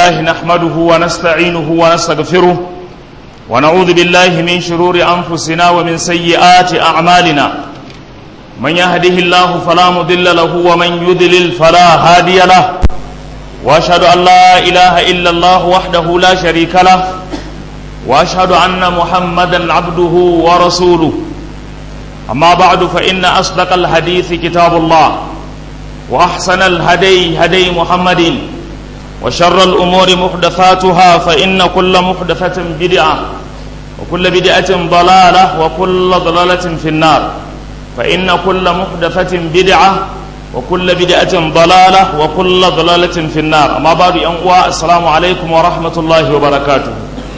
لله نحمده ونستعينه ونستغفره ونعوذ بالله من شرور أنفسنا ومن سيئات أعمالنا من يهده الله فلا مضل له ومن يضلل فلا هادي له واشهد ان لا اله الا الله وحده لا شريك له واشهد ان محمدا عبده ورسوله اما بعد فان اصدق الحديث كتاب الله واحسن الهدي هدي محمد وشر الامور محدثاتها فان كل محدثه بدعه وكل بدعه ضلاله وكل ضلاله في النار فان كل محدثه بدعه وكل بدعة ضلالة وكل ضلالة في النار أما بعد أنواع السلام عليكم ورحمة الله وبركاته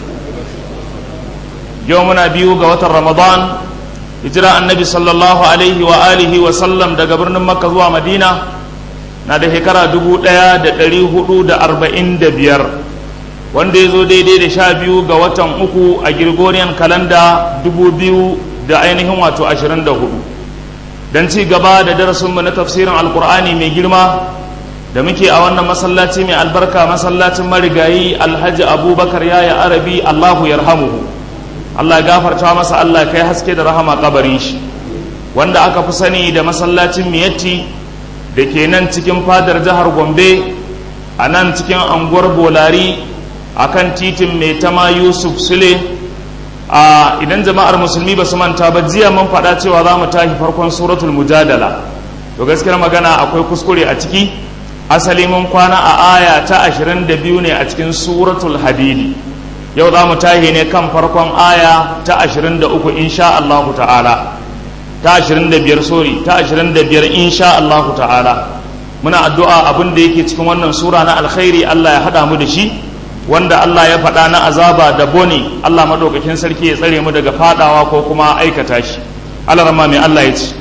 يومنا بيو قوة رمضان هجرة النبي صلى الله عليه وآله وسلم دا قبرنا مكة زوا مدينة نادا هكرا دبو ديا دا دلي هدو دا أربعين دا بيار wanda ya zo daidai da sha biyu ga watan uku a Gregorian kalanda dubu biyu da ainihin wato ashirin da hudu don ci gaba da darasinmu na tafsirin alkur'ani mai girma da muke a wannan masallaci mai albarka masallacin marigayi alhaji abubakar yaya arabi allahu yarhamuhu allah gafarta masa allah kai haske da rahama kabarin shi wanda aka fi sani da masallacin miyatti da ke nan cikin fadar jihar gombe a nan cikin anguwar bolari a kan titin mai tama yusuf sule a idan jama'ar musulmi ba su manta ba jiya mun faɗa cewa za mu tashi farkon suratul mujadala to gaskiyar magana akwai kuskure a ciki asali mun kwana a aya ta 22 ne a cikin suratul hadidi yau za mu tashi ne kan farkon aya ta 23 insha Allah ta'ala ta 25 sorry ta 25 insha Allah ta'ala muna addu'a abin da yake cikin wannan sura na alkhairi Allah ya hada mu da shi wanda Allah ya faɗa na azaba da boni Allah madaukakin sarki ya tsare mu daga fadawa ko kuma aikata shi Allah rama mai Allah ya ce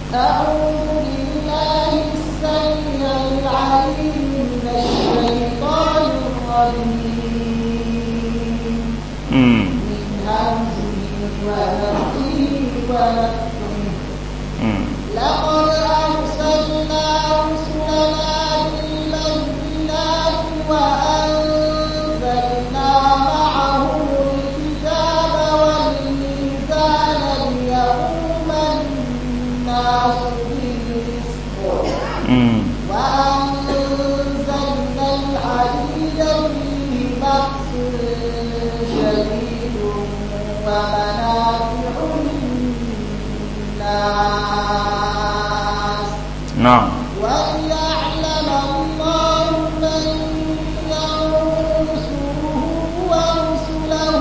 لقد أرسلنا رسلنا بالبينات وأنزلنا معهم الكتاب والميزان ليقوم الناس بالقسط وأنزلنا الحديد فيه بأس شديد ومنافع للناس na'am وليعلم الله من ينصره ورسله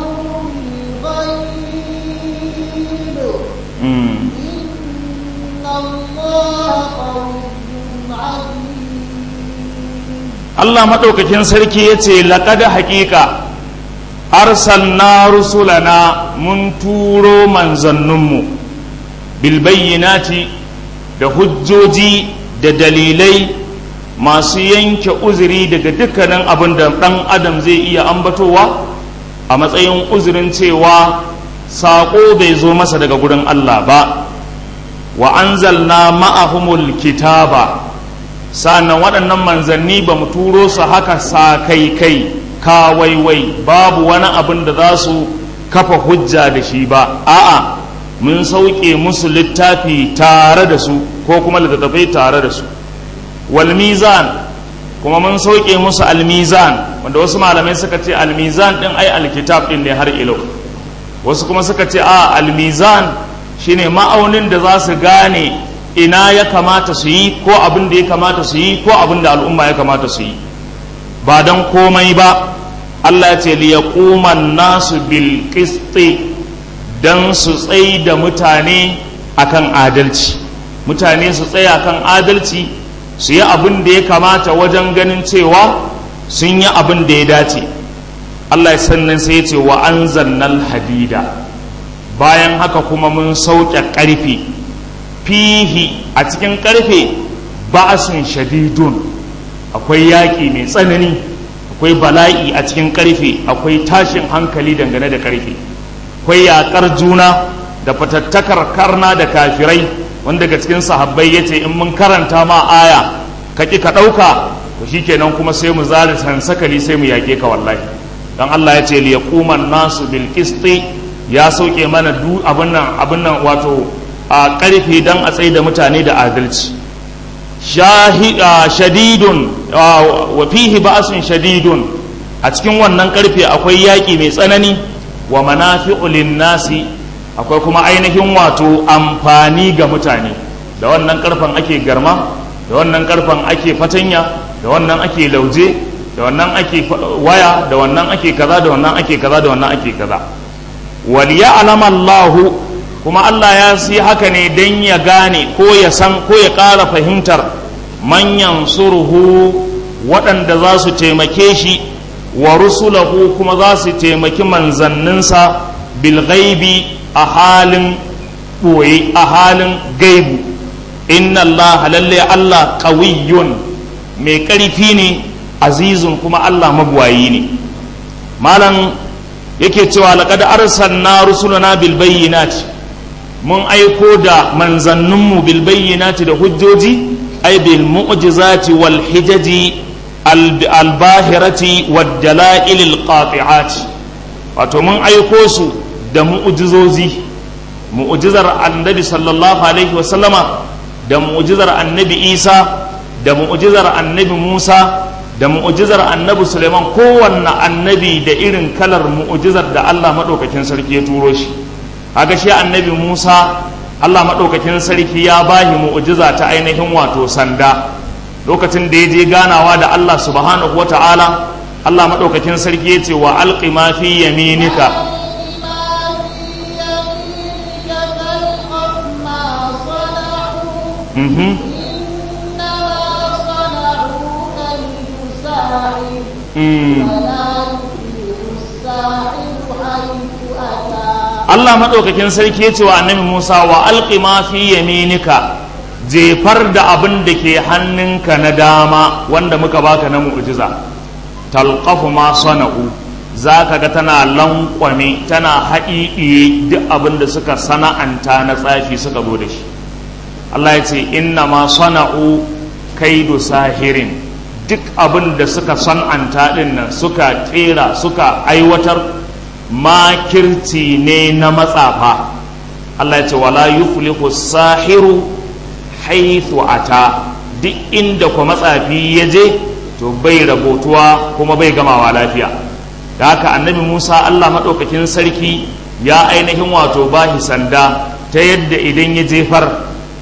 بالغيب mm. إن الله قوي عزيز Allah maɗaukakin sarki ya ce laƙada haƙiƙa arsalna rusulana mun turo manzanninmu bilbayyinati da hujjoji da dalilai masu yanke uzuri daga dukkanin abin da ɗan adam zai iya ambatowa a matsayin uzurin cewa saƙo bai zo masa daga gurin Allah ba wa anzalna ma'ahumul kitaba sa'annan waɗannan manzanni ba mu turo su haka sa kai kai kawaiwai babu wani abin da za su kafa hujja da shi ba a'a mun sauke musu littafi tare da su ko kuma littattafai tare da su wal mizan kuma mun sauke musu almizan wanda wasu malamai suka ce almizan din ai alkitab din ne har ilo wasu kuma suka ce a almizan shine ma'aunin da za su gane ina ya kamata su yi ko abin da ya kamata su yi ko abin da al'umma ya kamata su yi ba don komai ba Allah ya ce liyaquman nasu bil qisti dan su tsai da mutane akan adalci mutane su tsaya kan adalci su yi abin da ya kamata wajen ganin cewa sun yi abin da ya dace Allah ya sannan sai ya ce wa anzalnal hadida bayan haka kuma mun sauke ƙarfe fihi a cikin ƙarfe ba'asun shadidun akwai yaƙi mai tsanani akwai bala'i a cikin ƙarfe akwai tashin hankali dangane da ƙarfe akwai yaƙar juna da fatattakar karna da kafirai wanda daga cikin sahabbai ya ce in mun karanta ma aya ka ƙi ka ɗauka to shikenan kuma sai mu zara sansakali sai mu yake ka wallahi dan Allah ya ce liyaquman nasu bil qisti ya sauke mana du abin nan abin nan wato a karfe dan a tsaye da mutane da adalci shadidun wa fihi ba'sun shadidun a cikin wannan karfe akwai yaƙi mai tsanani wa manafi'u nasi akwai kuma ainihin wato amfani ga mutane da wannan karfen ake garma da wannan karfen ake fatanya da wannan ake lauje da wannan ake waya da wannan ake kaza da wannan ake kaza da wannan ake kaza wal ya'lam Allah kuma Allah ya si haka ne dan ya gane ko ya san ko ya ƙara fahimtar manyan surhu waɗanda za su taimake shi wa rusulahu kuma za su taimaki manzanninsa bil ghaibi a halin ɓoye a halin gaibu inna Allah lalle Allah qawiyyun mai ƙarfi ne azizun kuma Allah mabuwayi ne malam yake cewa laqad arsalna rusulana bil bayyinati mun aiko da manzanninmu bil bayyinati da hujjoji ay bil mu'jizati wal hijaji al bahirati wad dalail al qati'at wato mun aiko su da mu'jizozi mu'jizar annabi sallallahu alaihi wa sallama da mu'jizar annabi Isa da mu'jizar annabi Musa da mu'ujizar annabi Suleiman kowanne annabi da irin kalar mu'ujizar da Allah maɗaukakin sarki ya turo shi haka shi annabi Musa Allah maɗaukakin sarki ya bahi mu'ujiza ta ainihin wato sanda lokacin da ya je ganawa da Allah subhanahu wata'ala Allah maɗaukakin sarki ya ce wa alqi ma fi yaminika mhm Allah maɗaukakin sarki ya ce wa annabi Musa wa alƙi ma fi yaminika jefar da abin da ke hannunka na dama wanda muka baka na mu'jiza talqafu ma sana'u za ka ga tana lankwame tana haɗiɗiye duk abin da suka sana'anta na tsafi suka zo da shi Allah ya ce inna ma sana'u kaidu sahirin duk abin da suka san'anta ɗin nan suka ƙera suka aiwatar makirci ne na matsafa Allah ya ce wala yuflihu sahiru haithu ata duk inda ku matsafi ya je to bai rabotuwa kuma bai gamawa lafiya da haka annabi Musa Allah maɗaukakin sarki ya ainihin wato bahi sanda ta yadda idan ya jefar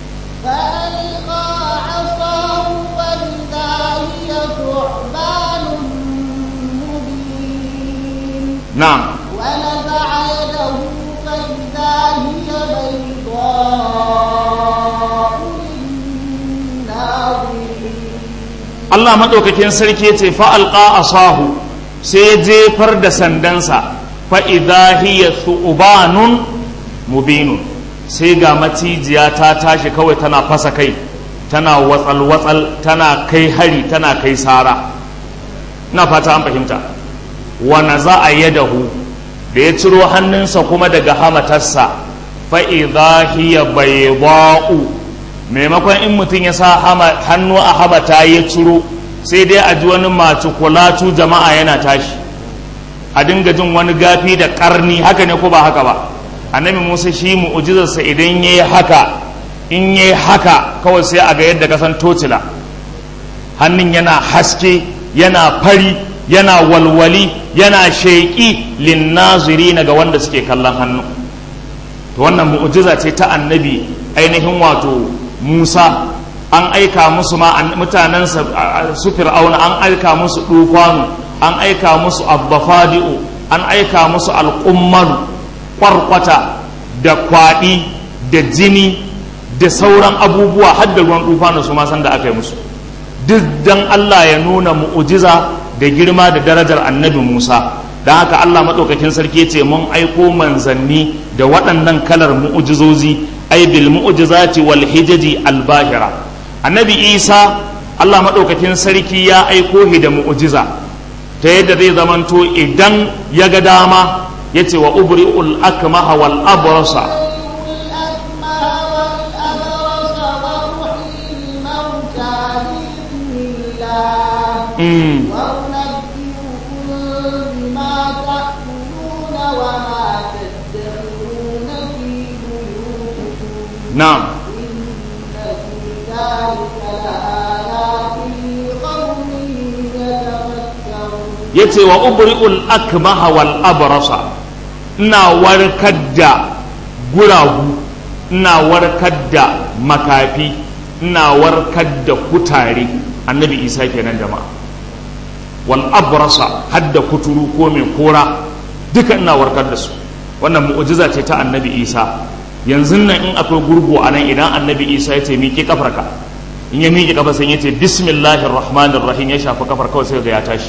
na'am ونزع يده فإذا هي بيضاء للناظرين Allah maɗaukakin sarki ce fa'alƙa a sahu sai ya jefar da sandansa fa'iza hiya thu'ubanun mubinun sai ga macijiya ta tashi kawai tana fasa kai tana watsal-watsal tana kai hari tana kai sara na fata an fahimta wana za a yadahu da ya ciro hannunsa kuma daga hamatarsa fa'iza hiya bai maimakon in mutum ya sa hannu a hamata ya ciro sai dai a ji wani masu kulatu jama'a yana tashi a dinga jin wani gafi da karni haka ne ko ba haka ba annabi musa shi mu'ujizarsa idan ya yi haka in ya yi haka kawai sai a ga yadda kasan tocila hannun yana haske yana fari yana walwali yana sheƙi linnaziri ga wanda suke kallon hannu to wannan mu'ujiza ce ta annabi ainihin wato Musa an aika musu ma mutanen su fir'auna an aika musu dufanu an aika musu abbafadi'u an aika musu alƙummaru kwarkwata da kwaɗi da jini da sauran abubuwa har da ruwan dufanu su ma san da aka yi musu duk dan Allah ya nuna mu'ujiza da girma da darajar annabi Musa don haka Allah maɗaukakin sarki ce mun aiko manzanni da waɗannan kalar mu'ujizozi ai bil mu'jizati wal hijaji al bahira annabi Isa Allah maɗaukakin sarki ya aiko shi da mu'ujiza ta yadda zai zamanto idan ya ga dama ya ce wa ubri'ul akmaha wal abrasa الأكمه والأبرص وأحيي الموتى بإذن الله mm. وأنبئكم بما تأكلون وما تدخرون في بيوتكم na'am إن في ذلك لآيات لقوم يتفكرون yace wa ubri'ul akmaha wal abrasa ina warkar da guragu ina warkar da makafi ina warkar da kutare annabi isa kenan jama'a wal abrasa hadda kuturu ko mai kora duka ina warkar da su wannan mu'jiza ce ta annabi isa yanzu nan in akwai gurgu a nan idan annabi isa ya ce miƙe kafarka in ya miƙe kafa sai ya ce bismillahir rahmanir rahim ya shafa kafar kawai sai ga ya tashi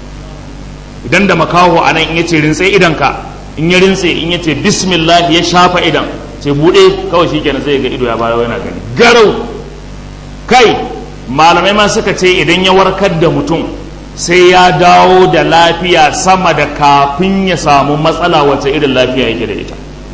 idan da makaho a nan in ya ce rintse idanka in ya rintse in ya ce bismillah ya shafa idan ce buɗe kawai shi kenan zai ga ido ya bayo yana gani garau kai malamai ma suka ce idan ya warkar da mutum sai ya dawo da lafiya sama da kafin ya samu matsala wacce irin lafiya yake da ita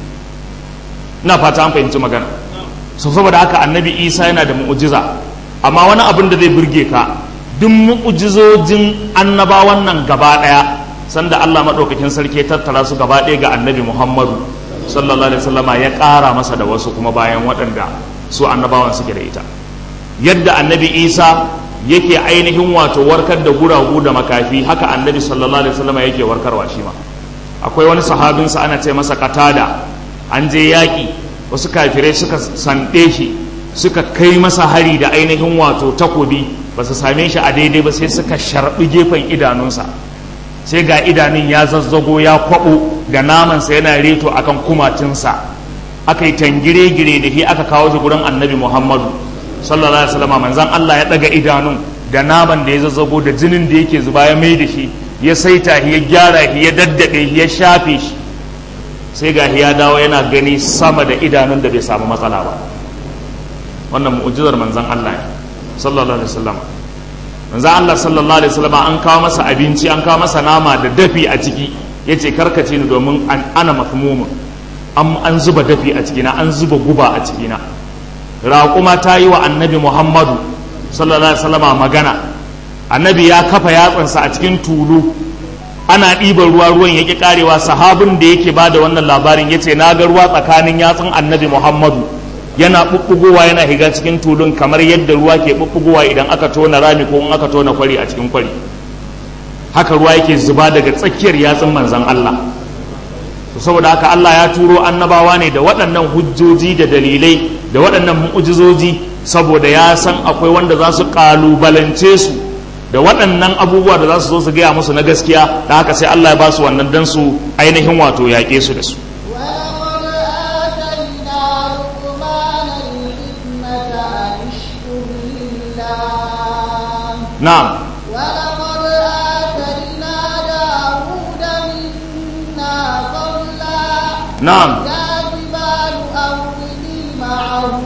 ina fata an fahimci magana so saboda haka annabi isa yana da mu'ujiza amma wani abin da zai burge ka duk mu'ujizojin annabawan nan gaba ɗaya sanda Allah maɗaukakin sarki ya tattara su gaba ɗaya ga annabi Muhammadu sallallahu alaihi wasallama ya ƙara masa da wasu kuma bayan waɗanda su annabawan suke da ita yadda annabi Isa yake ainihin wato warkar da guragu da makafi haka annabi sallallahu alaihi wasallama yake warkarwa shi ma akwai wani sahabinsa ana ce masa katada an je yaƙi wasu kafirai suka sanɗe shi suka kai masa hari da ainihin wato takobi ba su same shi a daidai ba sai suka sharɓi gefen idanunsa sai ga idanun ya zazzago ya kwaɓo da namansa yana reto akan kumatinsa aka yi tangire-gire da shi aka kawo shi gurin annabi muhammadu sallallahu alaihi wasallam manzan allah ya ɗaga idanun da naman da ya zazzago da jinin da yake zuba ya mai da shi ya saita shi ya gyara shi ya daddaɗe shi ya shafe shi sai ga shi ya dawo yana gani sama da idanun da bai samu matsala ba wannan mu'ujizar manzan allah ne sallallahu alaihi wasallam manzo Allah sallallahu alaihi wasallam an kawo masa abinci an kawo masa nama da dafi a ciki yace karkace ni domin an ana mafmumun an an zuba dafi a cikina an zuba guba a cikina raƙuma ta yi wa annabi Muhammadu sallallahu alaihi wasallam magana annabi ya kafa yatsansa a cikin tulu ana ɗiban ruwa ruwan yake karewa sahabin da yake bada wannan labarin yace na ga ruwa tsakanin yatsun annabi Muhammadu yana ɓuɓɓugowa yana higa cikin tulun kamar yadda ruwa ke ɓuɓɓugowa idan aka tona rami ko in aka tona kwari a cikin kwari haka ruwa yake zuba daga tsakiyar yatsun manzan Allah saboda haka Allah ya turo annabawa ne da waɗannan hujjoji da dalilai da waɗannan mu'ujizoji saboda ya san akwai wanda za su ƙalubalance su da waɗannan abubuwa da za su zo su gaya musu na gaskiya da haka sai Allah ya ba su wannan dan su ainihin wato yaƙe su da su نعم ولقد آتينا داود منا فضلا نعم يا جبال أوبي معه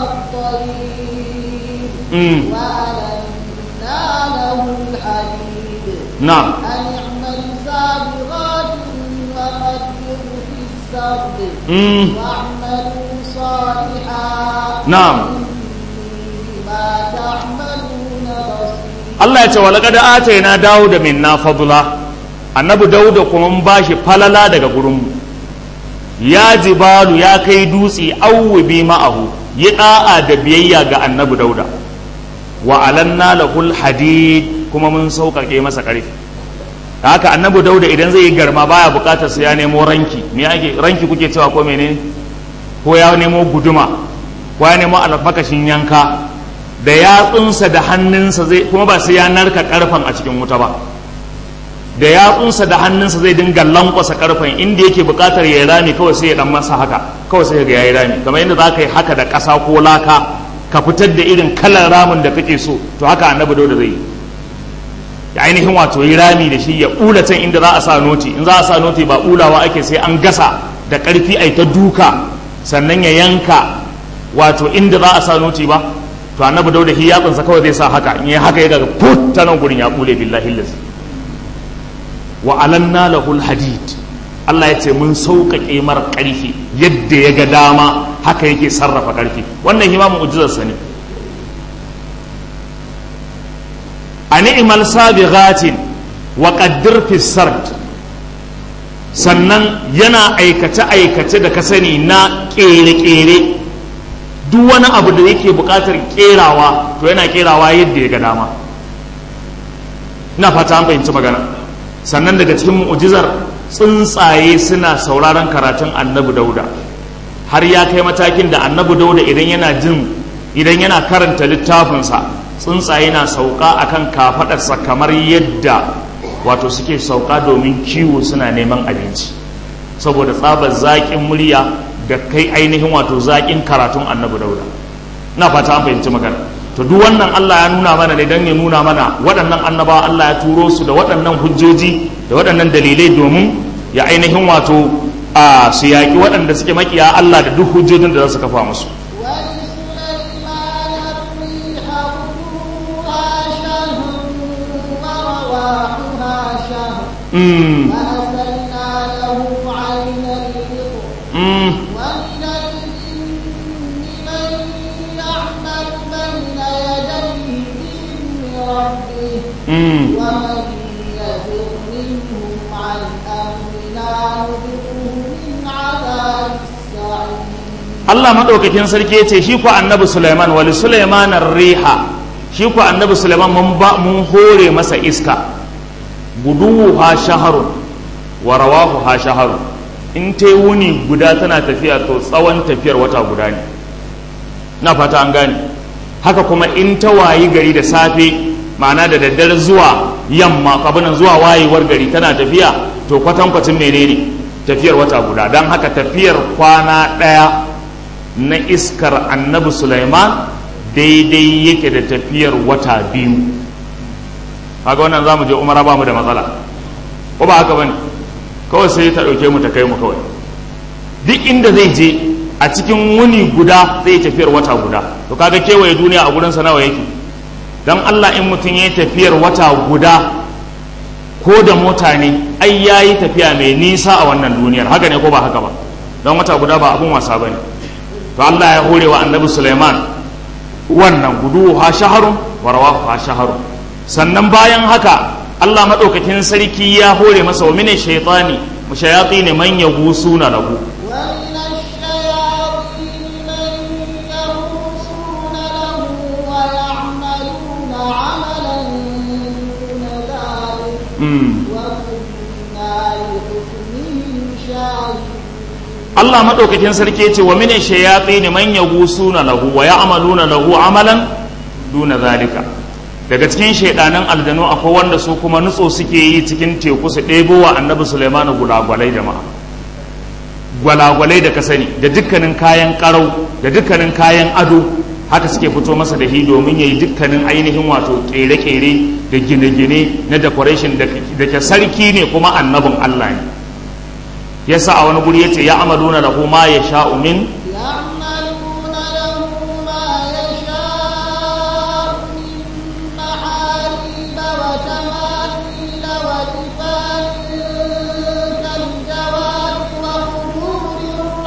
والطير مم. وألنا له الحديد نعم أن اعمل سابغات وقدر في السرد مم. واعملوا صالحا نعم. إني بما تعملون بصير Allah ya ce wa laqad atayna Dawuda minna fadla annabi Dawuda kuma mun bashi falala daga gurin mu ya jibalu ya kai dutse awwi ma'ahu yi da'a da biyayya ga annabi Dawuda wa alanna lahul hadid kuma mun sauƙaƙe masa ƙarfi da haka annabi Dawuda idan zai yi garma baya buƙatar sai ya nemo ranki me ake ranki kuke cewa ko menene ko ya nemo guduma ko ya nemo alfakashin yanka da yatsunsa da hannunsa zai kuma ba sai ya narka karfan a cikin wuta ba da yatsunsa da hannunsa zai dinga lankwasa karfan inda yake bukatar ya yi rami kawai sai ya dan masa haka kawai sai ga ya yi rami kamar yadda za ka yi haka da ƙasa ko laka ka fitar da irin kalar ramin da kake so to haka annabi dauda zai yi ya ainihin wato yi rami da shi ya ɓula can inda za a sa noti in za a sa noti ba ɓulawa ake sai an gasa da ƙarfi ai ta duka sannan ya yanka wato inda za a sa noti ba to annabi dauda shi yatsansa kawai zai sa haka in yi haka ya daga put ta nan gurin ya ɓule billahi lazi wa alanna lahul hadid Allah ya ce mun sauƙaƙe mara ƙarfi yadda ya ga dama haka yake sarrafa ƙarfi wannan hima mu'jizarsa ne a ni'mal sabighatin wa qaddir fi sard sannan yana aikace aikace da ka sani na kere kere duk wani abu da yake buƙatar kerawa to yana kerawa yadda ya ga dama ina fata an fahimci magana sannan daga cikin mu'ujizar tsuntsaye suna sauraron karatun annabi dauda har ya kai matakin da annabi dauda idan yana jin idan yana karanta littafinsa tsuntsaye na sauka akan kafadarsa kamar yadda wato suke sauka domin kiwo suna neman abinci saboda tsabar zaƙin murya da kai ainihin wato zaƙin karatun annabi dauda na fata an fahimci magana to duk wannan Allah ya nuna mana ne don ya nuna mana waɗannan annabawa Allah ya turo su da waɗannan hujjoji da waɗannan dalilai domin ya ainihin wato a su yaƙi waɗanda suke makiya Allah da duk hujjojin da za su kafa musu Mm. وأسلنا له عين الرضا Mm. ومن الجن من يعمل بين يديه بإذن ربه Mm. ومن يزغ منهم عن أمرنا نذقه من عذاب السعير Allah maɗaukakin sarki ya ce shi ku annabi Sulaiman wali Sulaiman riha shi ku annabi Sulaiman mun ba mun hore masa iska guduhu ha shaharun wa rawahu ha shaharun in ta wuni guda tana tafiya to tsawon tafiyar wata guda ne na fata an gane haka kuma in ta wayi gari da safe ma'ana da daddare zuwa yamma kabinan zuwa wayewar gari tana tafiya to kwatankwacin menene tafiyar wata guda don haka tafiyar kwana ɗaya na iskar annabi Sulaiman daidai yake da tafiyar wata biyu kaga wannan za mu je umara ba mu da matsala ko ba haka bane kawai sai ta ɗauke mu ta kai mu kawai duk inda zai je a cikin wuni guda zai tafiyar wata guda to kaga kewaye duniya a gurinsa nawa yake don Allah in mutum ya yi tafiyar wata guda ko da mota ne ai ya yi tafiya mai nisa a wannan duniyar haka ne ko ba haka ba don wata guda ba abun wasa ba ne to Allah ya hore wa annabi Sulaiman wannan gudu ha shaharun wa rawahu ha shaharun sannan bayan haka Allah madaukakin sarki ya hore masa wa mine shaytani mushayatin man yagusuna lahu ومن الشياطين من يغوصون له ويعملون عملا دون ذلك mm. وكنا لحكمهم شاهدين Allah madaukakin sarki ya ce wa mine shayatin man yagusuna lahu wa ya'maluna lahu amalan duna zalika daga cikin shaidanan aljanu akwai wanda su kuma nutso suke yi cikin teku su ɗebo wa annabi Sulaiman gulagwalai jama'a gwalagwalai da ka sani da dukkanin kayan karau da dukkanin kayan ado haka suke fito masa da hi domin yayi dukkanin ainihin wato kere-kere da gine-gine na decoration da ke sarki ne kuma annabin Allah ne yasa a wani guri yace ya amaluna lahu ma yasha'u min يعملون له ما يشاء من محاريب وتماثيل وجفان كالجواب وقدور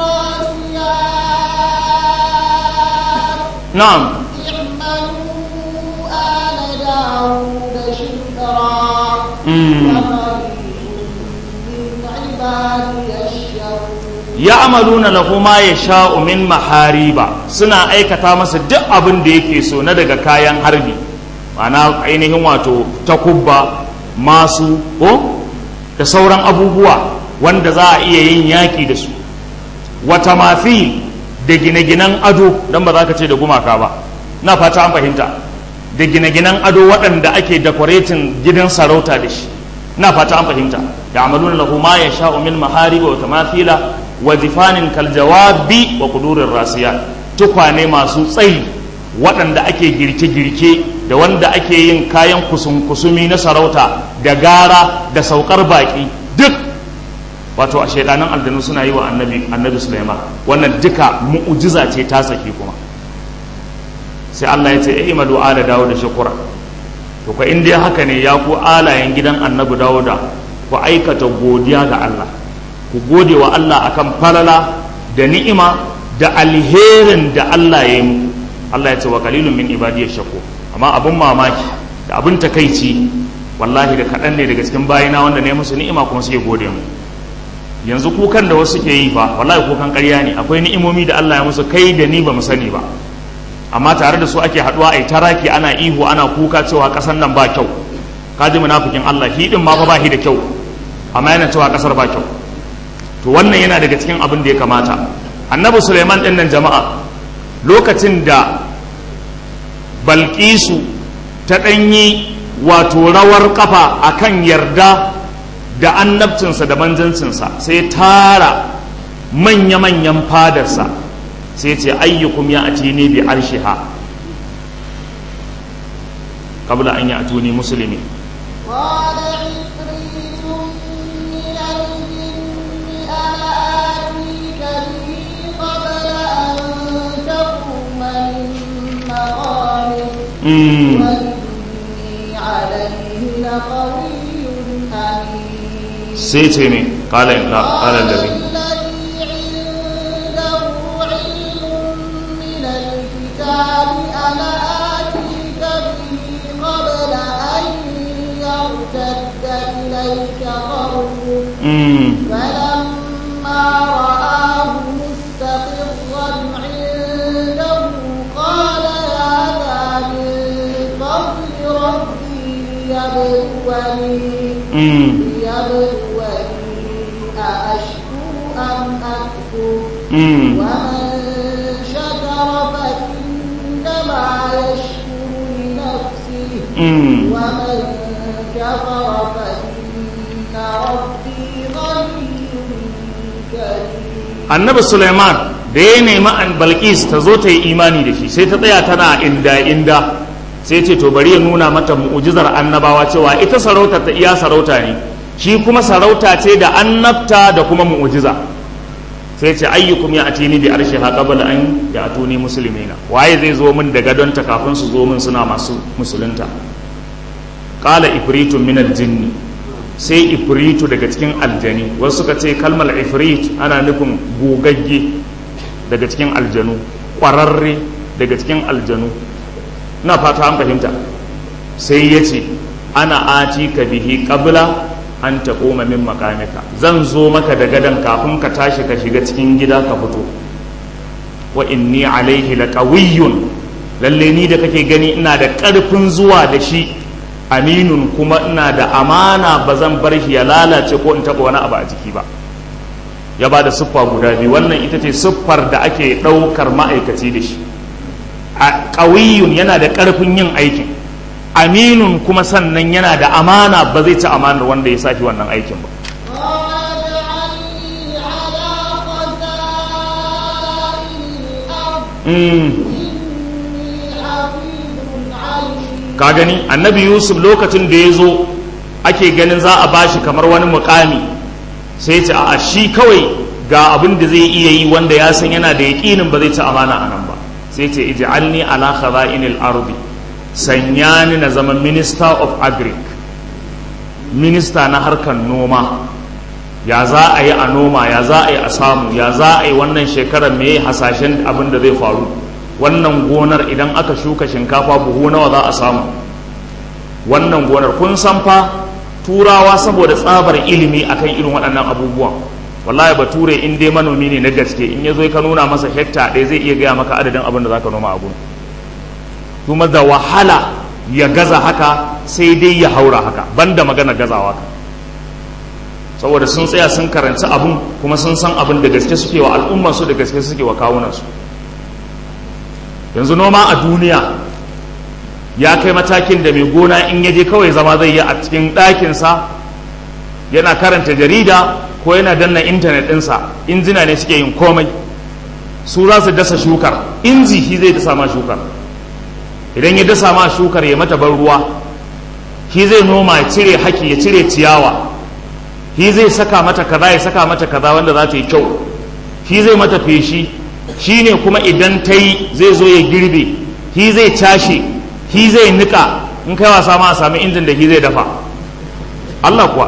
الراسيات na'am اعملوا آل داود شكرا mm. وقليل من عبادي الشكور ya amaluna lahu ma yasha'u min mahariba suna aikata masa duk abin da yake so na daga kayan harbi ma'ana ainihin wato takubba masu ko da sauran abubuwa wanda za a iya yin yaƙi da su wata mafi da gine-ginen ado don ba za ka ce da gumaka ba na fata an fahimta da gine-ginen ado waɗanda ake decorating gidan sarauta da shi na fata an fahimta da amaluna lahu ma ya sha'u min mahariba wa tamathila wa jifanin kaljawabi wa kudurin rasiya tukwane masu tsayi waɗanda ake girke-girke da wanda ake yin kayan kusun-kusumi na sarauta da gara da saukar baƙi duk wato a shaidanan aljanu suna yi wa annabi annabi Sulaiman wannan duka mu'ujiza ce ta saki kuma sai Allah ya ce eh imadu ala dawo da shukura to ka inda haka ne ya ku alayen gidan annabi dawuda ku aikata godiya ga Allah ku gode wa Allah akan falala da ni'ima da alherin da Allah ya yi muku Allah ya ce wa qalilun min ibadiyash shakur amma abun mamaki da abin takaici wallahi da kaɗan ne daga cikin bayina wanda ne musu ni'ima kuma suke gode mu yanzu kukan da wasu ke yi fa wallahi kukan ƙarya ne akwai ni'imomi da Allah ya musu kai da ni ba mu sani ba amma tare da su ake haɗuwa a yi taraki ana ihu ana kuka cewa ƙasar nan ba kyau kaji munafikin Allah shi din ma fa ba shi da kyau amma yana cewa ƙasar ba kyau to wannan yana daga cikin abin da ya kamata annabi Suleiman ɗin nan jama'a lokacin da Balkisu ta ɗanyi wato rawar kafa akan yarda da annabcinsa da manzancinsa sai tara manya-manyan fadarsa sai ce ayyukum ya ati ne bi arshiha kabla an yi atuni musulmi قال عفريت من الجن أنا آتيك به قبل أن تقوم من مقامك Mm. وإني عليه لقوي أمين sai ce ne kala in kala labi الذي عنده علم من الكتاب أنا آتيك به قبل أن يرتد إليك طرفك Mm. فلما رآه مستقرا عنده قال هذا من فضل ربي ليبلوني Mm. ليبلوني أأشكر أم أكفر Mm. ومن شكر فإنما يشكر لنفسه Mm. ومن كفر فإن ربي غني كريم annabi suleiman da ya nemi an balkis ta zo ta yi imani da shi sai ta tsaya tana inda inda sai ce to bari ya nuna mata mu'ujizar annabawa cewa ita sarauta ta iya sarauta ne shi kuma sarauta ce da annabta da kuma mu'ujiza sai ce ayyukum ya atini bi arshi ha qabla an ya atuni muslimina waye zai zo min da gadonta kafin su zo min suna masu musulunta qala ifritun min al-jinni sai ifritu daga cikin aljani wasu suka ce kalmar ifrit ana nufin gogagge daga cikin aljanu ƙwararre daga cikin aljanu na fata an fahimta sai ya ce ana ati ka bihi qabla an taƙoma min makamika zan zo maka da gadon kafin ka tashi ka shiga cikin gida ka fito wa inni alaihi laqawiyyun lalle ni da kake gani ina da ƙarfin zuwa da shi aminun kuma ina da amana ba zan bar shi ya lalace ko in taɓa wani abu a jiki ba ya ba da siffa guda biyu wannan ita ce siffar da ake ɗaukar ma'aikaci da shi a ƙawiyun yana da ƙarfin yin aikin aminun kuma sannan yana da amana ba zai ci amanar wanda ya saki wannan aikin ba قال اجعلني على خزائن الأرض Mm. إني حفيظ عليم ka gani annabi yusuf lokacin da ya zo ake ganin za a bashi kamar wani mukami sai ce a shi kawai ga abin da zai iya yi wanda ya san yana da yaƙinin ba zai ci amana a nan ba sai ce ij'alni ala khaza'inil ardi sanya ni na zama minister of agric minista na harkar noma ya za a yi a noma ya za a yi a samu ya za a yi wannan shekarar me hasashen abin da zai faru wannan gonar idan aka shuka shinkafa buhu nawa za a samu wannan gonar kun san fa turawa saboda tsabar ilimi akan irin waɗannan abubuwan wallahi bature in dai manomi ne na gaske in ya zo ka nuna masa hekta ɗaya zai iya gaya maka adadin abin da za ka noma a gurin kuma da wahala ya gaza haka sai dai ya haura haka banda magana gazawa ka saboda sun tsaya sun karanci abun kuma sun san abin da gaske suke wa al'ummarsu da gaske suke wa kawunansu yanzu noma a duniya ya kai matakin da mai gona in ya je kawai zama zai yi a cikin ɗakinsa yana karanta jarida ko yana danna intanet ɗinsa injina ne suke yin komai su za su dasa shukar inji shi zai dasa ma shukar idan ya dasa ma shukar ya mata ban ruwa shi zai noma ya cire haki ya cire ciyawa shi zai saka mata kaza ya saka mata kaza wanda za ta yi kyau shi zai mata feshi shi ne kuma idan ta yi zai zo ya girbe shi zai cashe shi zai nika in kai wasa ma a sami injin da shi zai dafa Allah kuwa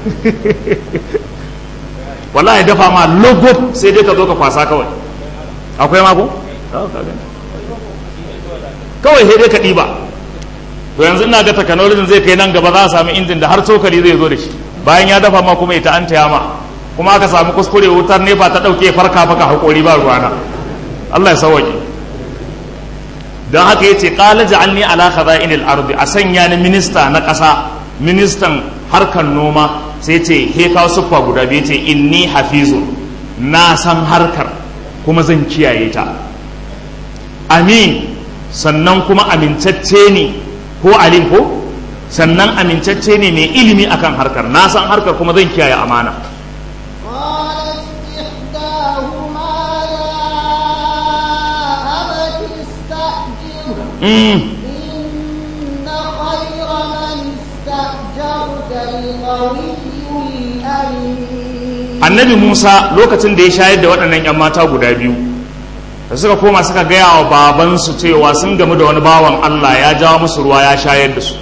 wallahi dafa ma logo sai dai ka zo ka kwasa kawai akwai mako? kawai sai dai ka ɗiba to yanzu ina ga technology zai kai nan gaba za a samu injin da har cokali zai zo da shi bayan ya dafa ma kuma ita an taya ma kuma aka samu kuskure wutar nefa ta ɗauke farka faka haƙori ba ruwana Allah ya sauwaƙe don haka yace qala ja'alni ala khaza'inil ardi a sanya ni minista na ƙasa ministan harkar noma sai ce he kawo siffa guda biyu ce inni hafizun na san harkar kuma zan kiyaye ta amin sannan kuma amintacce ne ko alim ko sannan amintacce ne mai ilimi akan harkar na san harkar kuma zan kiyaye amana قالت إحداهما يا أبت استأجره mm. إن خير من استأجرت القوي الأمين annabi musa lokacin da ya shayar da waɗannan 'yan mata guda biyu da suka koma suka gaya wa babansu cewa sun gamu da wani bawan allah ya jawo musu ruwa ya shayar da su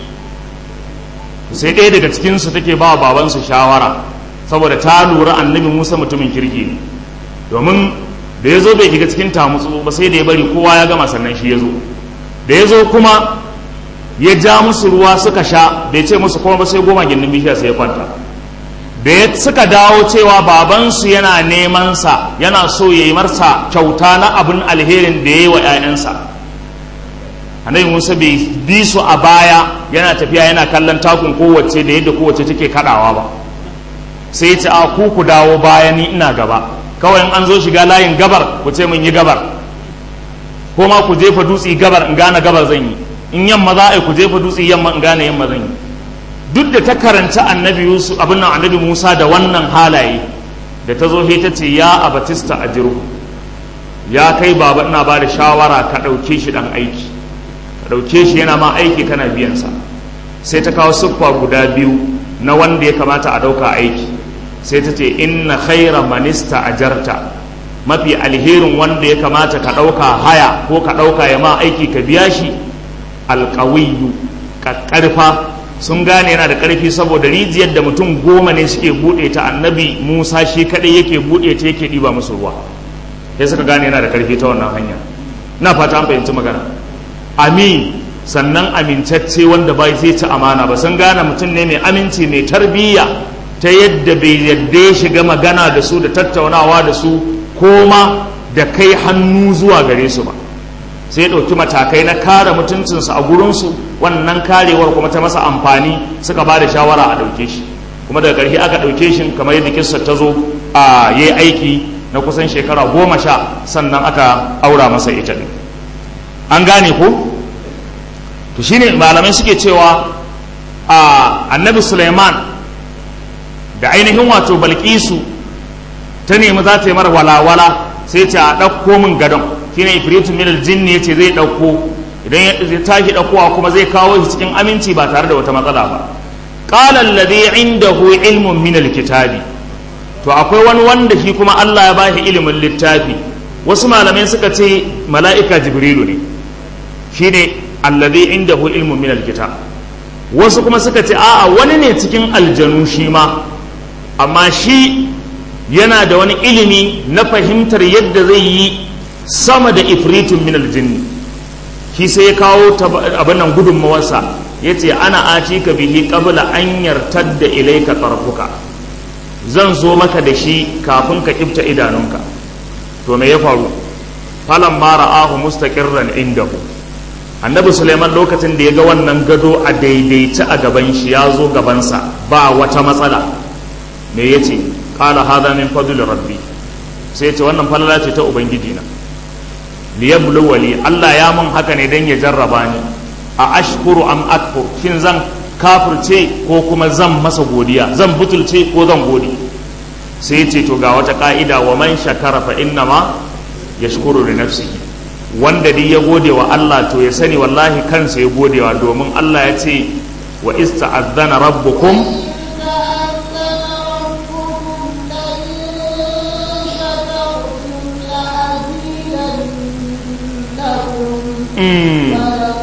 sai ɗaya daga cikinsu take ba wa babansu shawara saboda ta lura annabi musa mutumin kirki ne domin da ya zo bai shiga cikin tamutsu ba sai da ya bari kowa ya gama sannan shi ya zo da ya zo kuma ya ja musu ruwa suka sha bai ce musu kuma ba sai goma gindin bishiya sai ya kwanta da ya suka dawo cewa babansu yana neman sa yana so ya yi marsa kyauta na abin alherin da ya yi wa 'ya'yansa annabi musa bai bi su a baya yana tafiya yana kallon takun kowace da yadda kowace take kadawa ba sai ya ce a ku ku dawo baya ni ina gaba kawai in an zo shiga layin gabar ku ce mun yi gabar ko ma ku jefa dutse gabar in gane gabar zan yi in yamma za a yi ku jefa dutse yamma in gane yamma zan yi duk da ta karanta annabi yusuf abin nan annabi musa da wannan halaye da ta zo he ta ce ya abatista a jiru ya kai baba ina ba da shawara ka ɗauke shi ɗan aiki ka ɗauke shi yana ma aiki kana biyansa sai ta kawo siffa guda biyu na wanda ya kamata a ɗauka aiki sai ta ce inna khaira manista ajarta mafi alherin wanda ya kamata ka ɗauka haya ko ka ɗauka ya ma aiki ka biya shi alƙawiyu ƙarfa sun gane yana da ƙarfi saboda rijiyar da mutum goma ne suke buɗe ta annabi musa shi kaɗai yake buɗe ta yake ɗiba musu ruwa sai suka gane yana da ƙarfi ta wannan hanya na fata an fahimci magana amin sannan amintacce wanda bai zai ci amana ba sun gane mutum ne mai aminci mai tarbiyya ta yadda bai yadda ya shiga magana da su da tattaunawa da su koma da kai hannu zuwa gare su ba sai ɗauki matakai na kare mutuncinsu a gurinsu wannan karewar kuma ta masa amfani suka ba da shawara a ɗauke shi kuma daga ƙarshe aka ɗauke shi kamar yadda kissa ta zo a yi aiki na kusan shekara goma sha sannan aka aura masa ita ne an gane ko to shine malamai suke cewa a annabi suleiman da ainihin wato balkisu ta nemi za ta yi mara walawala sai ta ɗauko min gadon shine ifritun min aljinni yace zai ɗauko idan ya tashi ɗaukowa kuma zai kawo shi cikin aminci ba tare da wata matsala ba qala alladhi indahu ilmun min alkitabi to akwai wani wanda shi kuma Allah ya bashi ilimin littafi wasu malamai suka ce mala'ika jibrilu ne shine alladhi indahu ilmun min alkitab wasu kuma suka ce a'a wani ne cikin aljanu shi ma amma shi yana da wani ilimi na fahimtar yadda zai yi sama da ifritun min aljinni shi sai ya kawo abin nan gudunmawarsa ya ce ana aci ka bihi qabla an yartadda ilaika tarfuka zan zo maka da shi kafin ka kifta idanunka to me ya faru falan ma ra'ahu mustaqirran indahu annabi suleiman lokacin da ya ga wannan gado a daidaice a gaban shi ya zo gabansa ba wata matsala me ya ce qala hadha min fadli rabbi sai ya ce wannan falala ce ta ubangiji na liyabluwa li Allah ya mun haka ne dan ya jarraba ni a ashkuru am akfur shin zan kafirce ko kuma zan masa godiya zan butulce ko zan gode sai ya ce to ga wata ka'ida wa man shakara fa inna ma yashkuru li nafsihi wanda dai ya gode wa Allah to ya sani wallahi kansa ya godewa domin Allah ya ce wa ista'adhana rabbukum Mm.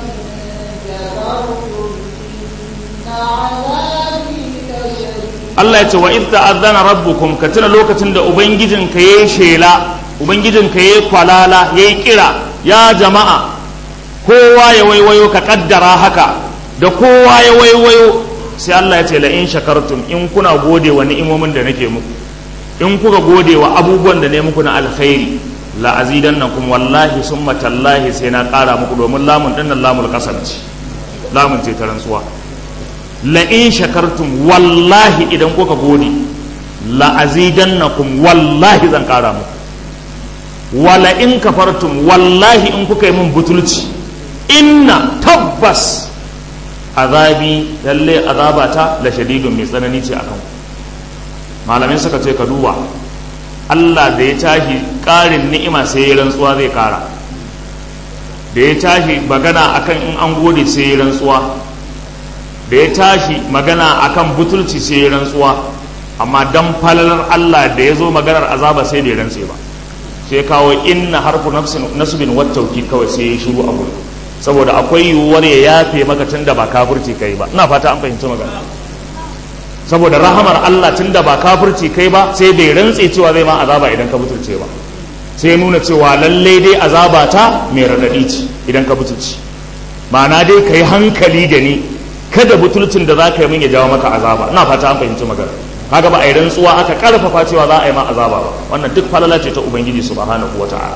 Allah ya ce wa idza azana rabbukum ka tuna lokacin da ubangijinka yayi shela ubangijinka yayi kwalala yayi kira ya jama'a kowa ya waiwayo ka kaddara haka da kowa ya waiwayo sai Allah ya ce la in shakartum in kuna gode wa ni'imomin da nake muku in kuka gode wa abubuwan da ne muku na alkhairi la azidannakum wallahi summa tallahi sai na ƙara muku domin lamun dinnan lamul qasam ce lamun ce ta rantsuwa la in shakartum wallahi idan kuka gode la azidannakum wallahi zan ƙara muku wala in kafartum wallahi in kuka yi min butulci inna tabbas azabi lalle azabata la shadidun mai tsanani ce akan malamai suka ce ka duba Allah da ya tashi ƙarin ni'ima sai ya rantsuwa zai ƙara da ya tashi magana akan in an gode sai ya rantsuwa da ya tashi magana akan butulci sai ya rantsuwa amma dan falalar Allah da ya zo maganar azaba sai da ya rantse ba sai kawo inna harfu nasbin wat tawkid kawai sai ya shiru a gurin saboda akwai yiwuwar ya yafe maka tun da ba kafirci kai ba ina fata an fahimci magana saboda rahamar Allah tun da ba kafirci kai ba sai bai rantse cewa zai ma azaba idan ka butulce ba sai nuna cewa lallai dai azaba ta mai raɗaɗi ce idan ka butulci ma'ana dai ka yi hankali da ni kada butulcin da za ka yi min ya jawo maka azaba ina fata an fahimci magana kaga ba a yi rantsuwa aka karfafa cewa za a yi ma azaba ba wannan duk falala ce ta ubangiji subhanahu wata'ala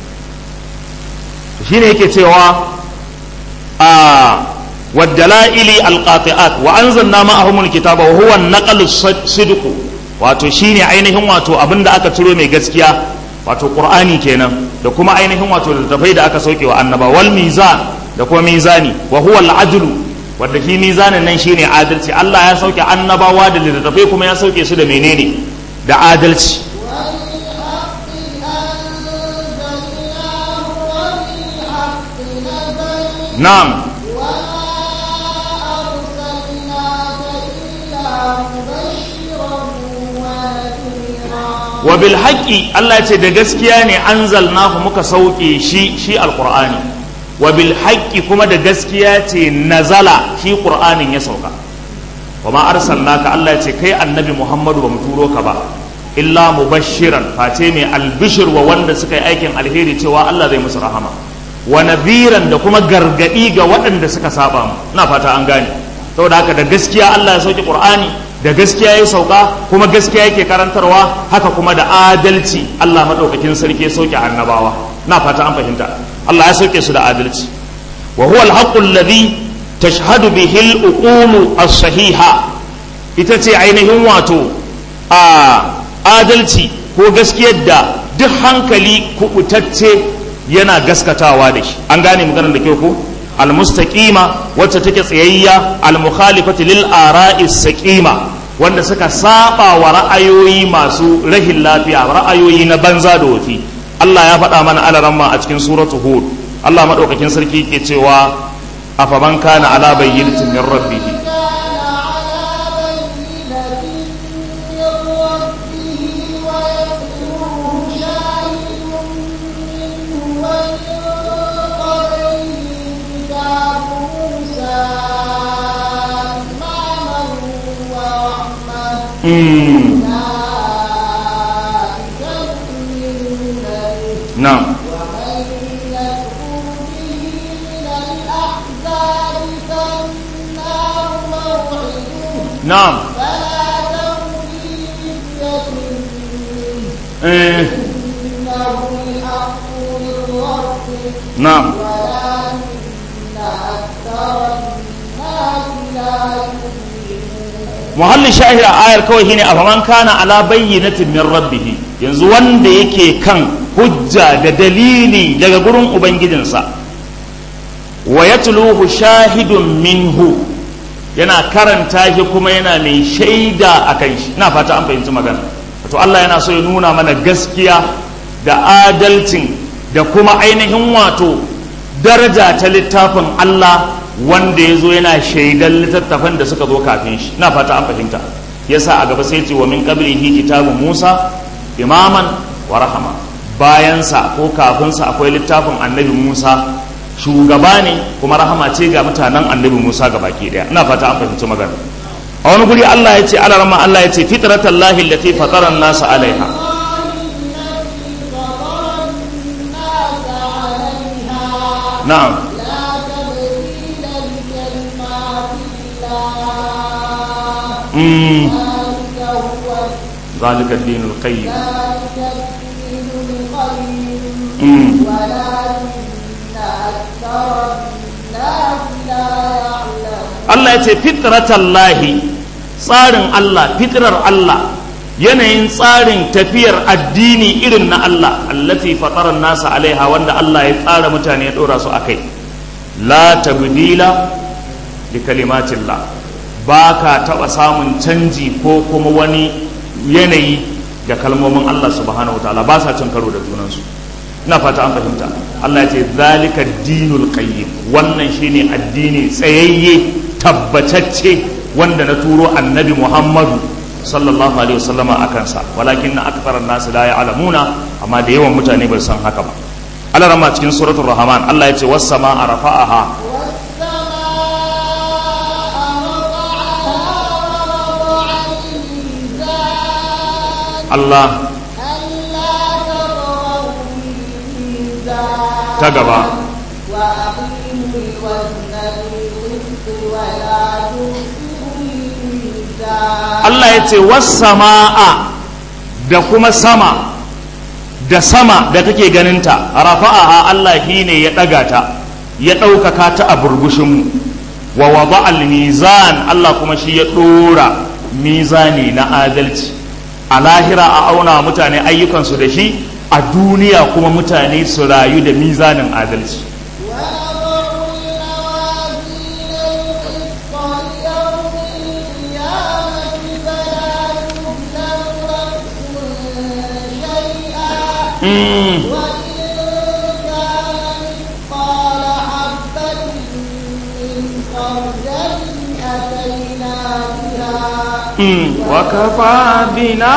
shine yake cewa والدلائل القاطعات وانزلنا معهم الكتاب وهو النقل الصدق wato shine ainihin wato abin da aka ciro mai gaskiya wato qur'ani kenan da kuma ainihin wato littattafai da aka sauke wa annaba wal mizan da kuma mizani wa huwa al adlu wanda shi mizanin nan shine adalci Allah ya sauke annabawa da littattafai kuma ya sauke su da menene da adalci na'am wa bil haqqi Allah ce da gaskiya ne anzalnahu muka sauke shi shi alqur'ani wa bil haqqi kuma da gaskiya ce nazala shi qur'anin ya sauka wa ma arsalnaka Allah ya ce kai annabi Muhammadu ba mu turo ka ba illa mubashiran face mai albishir wa wanda suka yi aikin alheri cewa Allah zai musu rahama wa nadhiran da kuma gargadi ga waɗanda suka saba mu ina fata an gane saboda haka da gaskiya Allah ya sauke qur'ani da gaskiya ya sauka kuma gaskiya yake karantarwa haka kuma da adalci Allah madaukakin sarki ya sauke annabawa na fata an fahimta Allah ya sauke su da adalci wa huwa al-haqqu alladhi tashhadu bihi al-uqul as-sahiha ita ce ainihin wato a adalci ko gaskiyar da duk hankali kubutacce yana gaskatawa da shi an gane maganar da kyau ko almustaqima wacce take tsayayya almukhalifati lil ara'i saqima wanda suka saba wa ra'ayoyi masu rahin lafiya ra'ayoyi na banza da wafi Allah ya faɗa mana alaramma a cikin suratu hud Allah madaukakin sarki ke cewa afaman kana ala bayyinatin min rabbih نعم نعم إيه. نعم muhallin shahir a ayar kawai shine a faman kana ala bayyinatin min rabbih yanzu wanda yake kan hujja da dalili daga gurin ubangijinsa wa yatluhu shahidun minhu yana karanta shi kuma yana mai shaida a kan shi ina fata an fahimci magana to Allah yana so ya nuna mana gaskiya da adalcin da kuma ainihin wato daraja ta littafin Allah wanda ya zo yana shaidan littattafan da suka zo kafin shi na fata an fahimta yasa a gaba sai ce wa min qablihi kitabu Musa imaman wa rahama bayansa ko kafinsa akwai littafin annabi Musa shugaba ne kuma rahama ce ga mutanen annabi Musa ga baki daya ina fata an fahimci magana a wani guri Allah ya ce alarama Allah ya ce fitratallahi allati fatara an-nasa alaiha na'am mm ذلك هو zalika dinul qayyim ذلك الدين القيم mm ولكن أكثر الناس لا يعلمون Allah ya ce fitratallahi tsarin Allah fitrar Allah yanayin tsarin tafiyar addini irin na Allah allati fatara nasa alaiha wanda Allah ya tsara mutane ya dora su akai la tabdila li kalimatillah ba ka taɓa samun canji ko kuma wani yanayi ga kalmomin Allah subhanahu wa ta'ala ba sa cin karo da junansu ina fata an fahimta Allah ya ce zalika dinul qayyim wannan shine addini tsayayye tabbatacce wanda na turo annabi Muhammadu sallallahu alaihi wasallama akan sa walakin na aktharan nas la ya'lamuna amma da yawan mutane ba su san haka ba Allah rama cikin suratul rahman Allah ya ce was samaa rafa'aha والسماء ووضع الميزان Allah ألا تطغوا في الميزان ta gaba وأقيموا الوزن بالقسط ولا تخسروا الميزان Allah ya ce wasama'a da kuma sama da sama da kake ganinta rafa'aha Allah shi ne ya ɗaga ta ya ɗaukaka ta a burbushinmu wa wada al-mizan Allah kuma shi ya ɗora mizani na adalci a lahira a auna mutane ayyukansu da shi a duniya kuma mutane su rayu da mizanin adalci ولا تظلم نفس شيئا وإن كان مثقال حبة من خردل أتينا بها Mm, وكفى بنا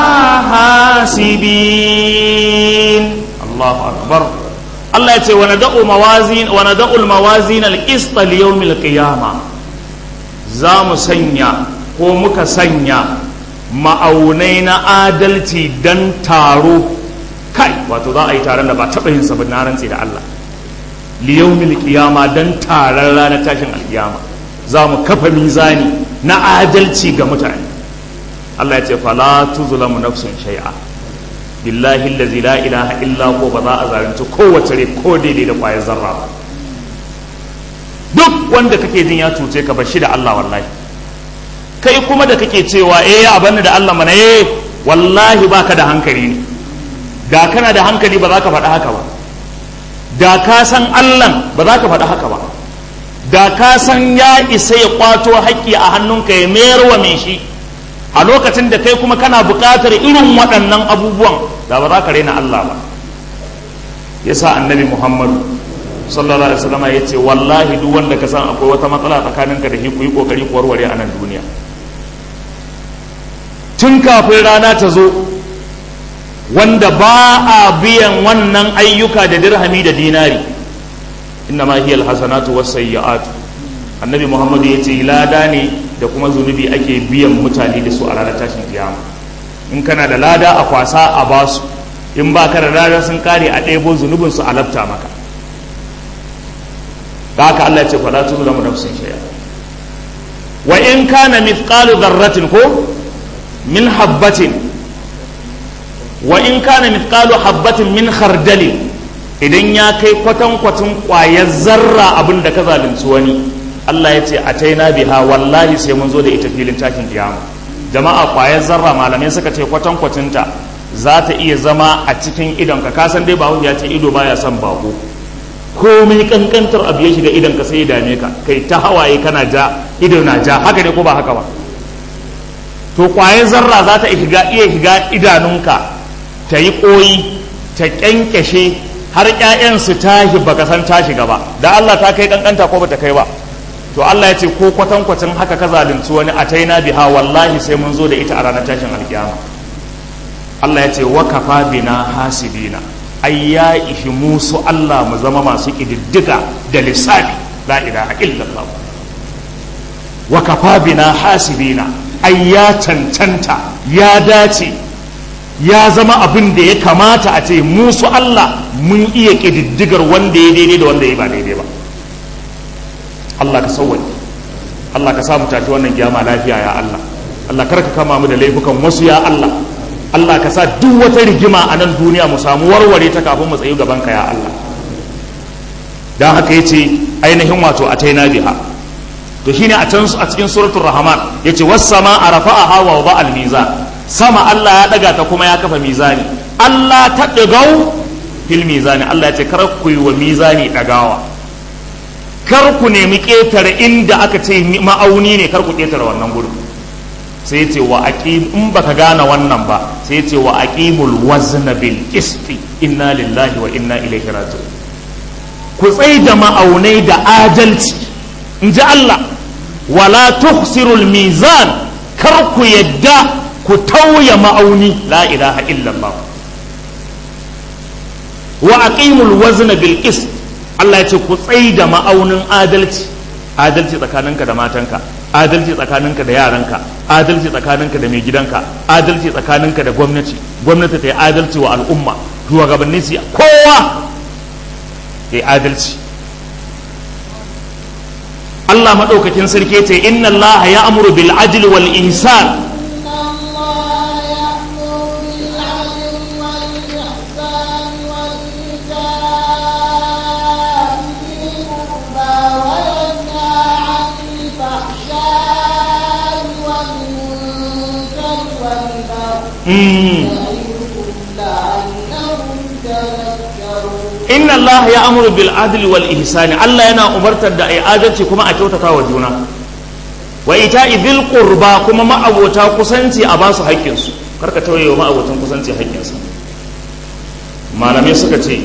حاسبين الله أكبر الله يتي وندع موازين وندع الموازين القسط ليوم القيامة زام سنيا ko muka sanya ma'aunai na adalci don taro kai wato za a yi taron da ba taɓa yin sabon na rantse da Allah liyaumil qiyama don taron ranar tashin alkiyama za mu kafa mizani na adalci ga mutane Allah ya ce fala tuzlamu nafsun shay'a billahi allazi la ilaha illa huwa ba za a zalunci kowace rai ko daidai da kwayar zarra ba duk wanda kake jin ya cuce ka bashi da Allah wallahi kai kuma da kake cewa eh ya abanni da Allah mana eh wallahi baka da hankali ne da kana da hankali ba za ka faɗi haka ba da ka san Allah ba za ka faɗi haka ba da ka san ya isa ya kwato haƙƙi a hannunka ya mayar wa mai shi a lokacin da kai kuma kana buƙatar irin waɗannan abubuwan da ba za ka raina Allah ba yasa annabi Muhammadu sallallahu alaihi wasallam ya ce wallahi duk wanda ka san akwai wata matsala tsakaninka da shi ku yi kokari ku warware a nan duniya tun kafin rana ta zo wanda ba a biyan wannan ayyuka da dirhami da dinari inna ma hiya alhasanatu was-sayyi'atu annabi Muhammadu ya ce lada ne da kuma zunubi ake biyan mutane da su a ranar tashin kiyama in kana da lada a kwasa a basu in ba ka da lada sun kare a ɗebo zunubin su a lafta maka da haka Allah ya ce fala tuzlamu nafsin shay'a wa in kana mithqalu dharratin ko min habbatin wa in kana mithqalu habbatin min khardalin idan ya kai kwatankwacin ƙwayar zarra abin da ka zalunci wani Allah ya ce a taina biha wallahi sai mun zo da ita filin takin kiyama jama'a kwayar zarra malamai suka ce kwatankwacinta za ta iya zama a cikin idonka ka san dai bahaushe ya ce ido baya son bako komai kankantar abu ya shiga idonka sai ya dame ka kai ta hawaye kana ja ido na ja haka ne ko ba haka ba to kwayar zarra za ta iya shiga idanunka ta yi koyi ta kyankyashe har 'ya'yan su tashi baka san ta shiga ba da Allah ta kai kankanta ko bata kai ba to Allah ya ce ko kwatankwacin haka ka zalunci wani a taina biha wallahi sai mun zo da ita a ranar tashin alkiyama Allah ya ce wa kafa bina hasibina ai ya ishi musu Allah mu zama masu kididdiga da lissafi la ilaha illallah wa kafa bina hasibina ai ya cancanta ya dace ya zama abin da ya kamata a ce musu Allah mun iya kididdigar wanda ya daidai da wanda ya ba daidai ba Allah ka sauwaje Allah ka samu tafi wannan kiyama lafiya ya Allah Allah kar ka kama mu da laifukan wasu ya Allah Allah ka sa duk wata rigima a nan duniya mu samu warware ta kafin mu tsayu gaban ka ya Allah dan haka yace ainihin wato ataina biha to shine a can a cikin suratul rahman yace was sama arafa'aha wa wada al mizan sama Allah ya daga ta kuma ya kafa mizani Allah ta dagau fil mizani Allah ya ce kar ku yi wa mizani dagawa kar ku nemi ketare inda aka ce ma'auni ne kar ku ketare wannan gurin sai ce wa aqim in baka gane wannan ba sai ce wa aqimul wazna bil qisti inna lillahi wa inna ilaihi raji'un ku tsai da ma'aunai da adalci in ji Allah wala tuhsirul mizan kar ku yadda ku tauya ma'auni la ilaha illallah wa aqimul wazna bil qist Allah ya ce ku tsai da ma'aunin adalci adalci tsakaninka da matanka adalci tsakaninka da yaranka adalci tsakaninka da mai gidanka adalci tsakaninka da gwamnati gwamnati ta yi adalci wa al'umma shugabanni su kowa ya yi adalci Allah maɗaukakin sarki ce inna Allah ya amuru bil adli wal ihsan inna Allah ya amuru bil adli wal ihsani Allah yana umartar da ai adalci kuma a kyautata wa juna wa ita'i bil qurba kuma ma'abota kusanci a basu haƙƙin su karka tauye wa ma'abotan kusanci haƙƙin su malamai suka ce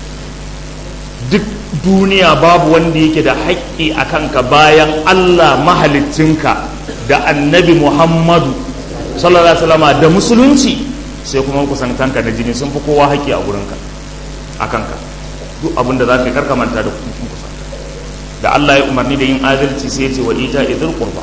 duk duniya babu wanda yake da haƙƙi a kanka bayan Allah mahaliccinka da annabi Muhammadu sallallahu alaihi wasallama da musulunci sai kuma kusantanka da jini sun fi kowa haƙƙi a wurinka a kanka duk abin da za ka yi karka manta da kusa da Allah ya umarni da yin adalci sai ya ce wa ita idul qurba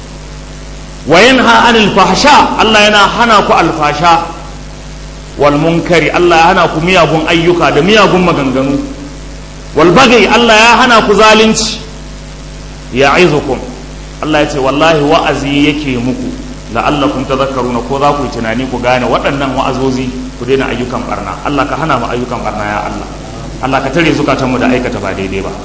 wa yanha anil fahsha Allah yana hana ku alfasha wal munkari Allah ya hana ku miyagun ayyuka da miyagun maganganu wal bagai Allah ya hana ku zalunci ya'izukum Allah ya ce wallahi wa'azi yake muku la'allakum tadhakkaruna ko za ku yi tunani ku gane waɗannan wa'azozi ku daina ayyukan barna Allah ka hana mu ayyukan barna ya Allah Allah ka tare zukatanmu da aikata ba daidai ba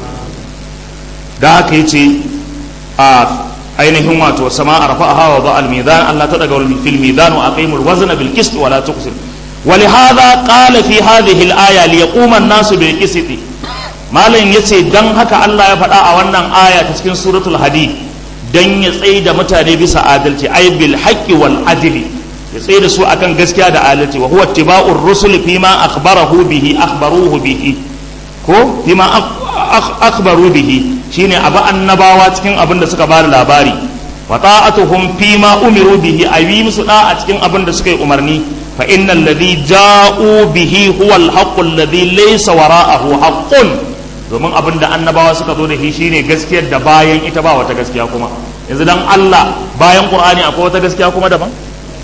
da haka yace a ainihin wato sama arfa'aha wa ba'al mizan Allah ta daga fil mizan wa aqimul wazna bil qist wa la tuqsir ولهذا قال في هذه الآية ليقوم الناس بالقسط malam yace dan haka Allah ya faɗa a wannan aya ta cikin suratul hadid dan ya tsaye da mutane bisa adalci ay bil haqqi wal adli ya tsaye da su akan gaskiya da adalci wa huwa ittiba'ur rusul fima akhbarahu bihi akhbaruhu bihi ko fima akhbaru bihi shine abu annabawa cikin abin da suka bada labari wa ta'atuhum fima umiru bihi ayi musu da a cikin abin da suka yi umarni fa innal ladhi ja'u bihi huwa al haqqu alladhi laysa wara'ahu haqqun domin abin da annabawa suka zo da shi shine gaskiyar da bayan ita ba wata gaskiya kuma yanzu dan Allah bayan Qur'ani akwai wata gaskiya kuma daban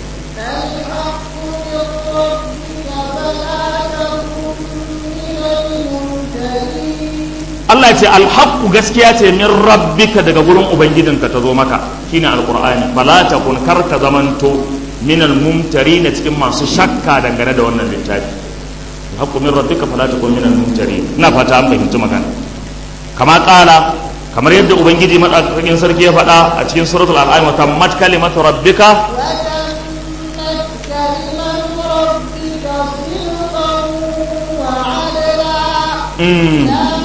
Allah ce alhaqqu gaskiya ce min rabbika daga gurin ubangijinka ta zo maka shine alqur'ani bala takun kar ka zamanto min almumtarin cikin masu shakka dangane da wannan littafi alhaqqu min rabbika fala takun min almumtarin ina fata an fahimci magana kama kala kamar yadda ubangiji madaukakin sarki ya faɗa a cikin suratul al'am wa tammat kalimatu rabbika Mm.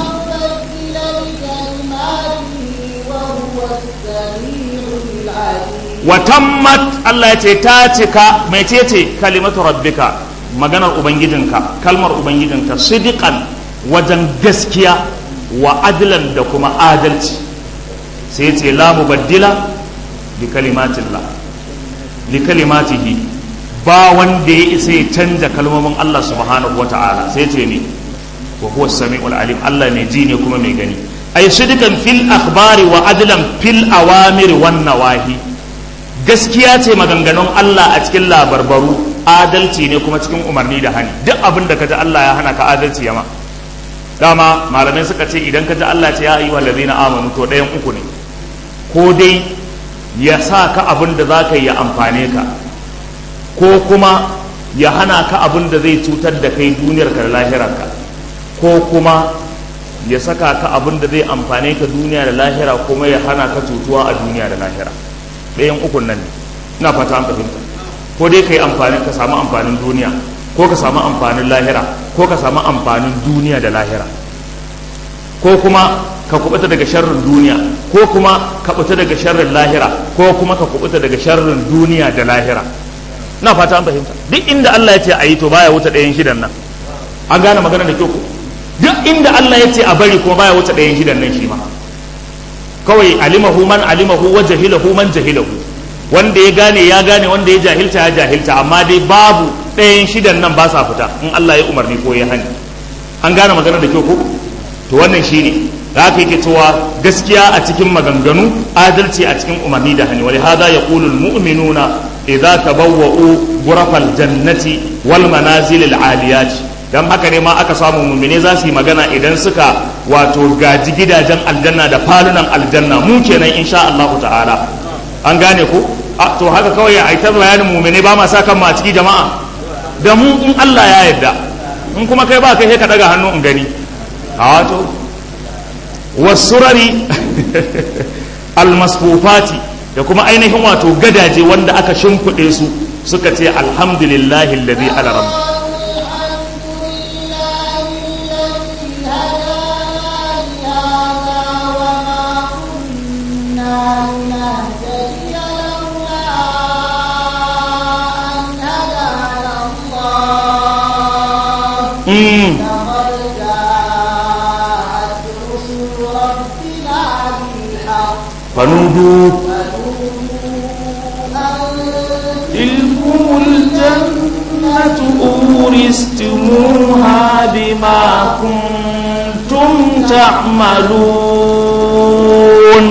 watammat Allah ya ce ta cika mai ce kalimatu rabbika maganar ubangijinka kalmar ubangijinka sidiqan wajen gaskiya wa adlan da kuma adalci sai ce la mubaddila li kalimatillah li kalimatihi ba wanda ya isa ya canja kalmomin Allah subhanahu wata'ala sai ce ne wa huwa samiul alim Allah mai ji ne kuma mai gani ay sidiqan fil akhbari wa adlan fil awamir wan nawahi gaskiya ce maganganun Allah a cikin labarbaru adalci ne kuma cikin umarni da hani duk abin da kaji Allah ya hana ka adalci yama dama malamai suka ce idan kaji Allah ce ya ayyuhal ladina amanu to ɗayan uku ne ko dai ya sa ka abin da za ka yi ya amfane ka ko kuma ya hana ka abin da zai cutar da kai duniyarka da lahirarka ko kuma ya saka ka abin da zai amfane ka duniya da lahira kuma ya hana ka cutuwa a duniya da lahira ɗayan ukun nan ne ina fata an fahimta ko dai ka yi amfani ka samu amfanin duniya ko ka samu amfanin lahira ko ka samu amfanin duniya da lahira ko kuma ka kubuta daga sharrin duniya ko kuma ka kubuta daga sharrin lahira ko kuma ka kubuta daga sharrin duniya da lahira na fata an fahimta duk inda Allah ya ce a yi to baya wuce ɗayan shidan nan an gane magana da kyau ko duk inda Allah ya ce a bari kuma baya wuce ɗayan shidan nan shi ma kawai alimahu man alimahu wa jahilahu man jahilahu wanda ya gane ya gane wanda ya jahilta ya jahilta amma dai babu ɗayan shidan nan ba sa fita in Allah ya umarni ko ya hani an gane magana da kyau ko to wannan shine da aka yake cewa gaskiya a cikin maganganu adalci a cikin umarni da hani wani hada ya ƙulul mu'minuna idza tabawwa'u ghurafal jannati wal manazil al aliyati dan haka ne ma aka samu mu'mine za su yi magana idan suka wato gaji gidajen aljanna da falunan aljanna mu kenan insha Allah ta'ala an gane ko a to haka kawai a ita bayanin mu'mine ba ma sa kan ma ciki jama'a da mu in Allah ya yarda in kuma kai ba kai sai ka daga hannu in gani a wato wasurari almasfufati da kuma ainihin wato gadaje wanda aka shimfiɗe su suka ce alhamdulillahi alladhi ala rabb Mm. فنودوا تلكم الجنة أورثتموها بما كنتم تعملون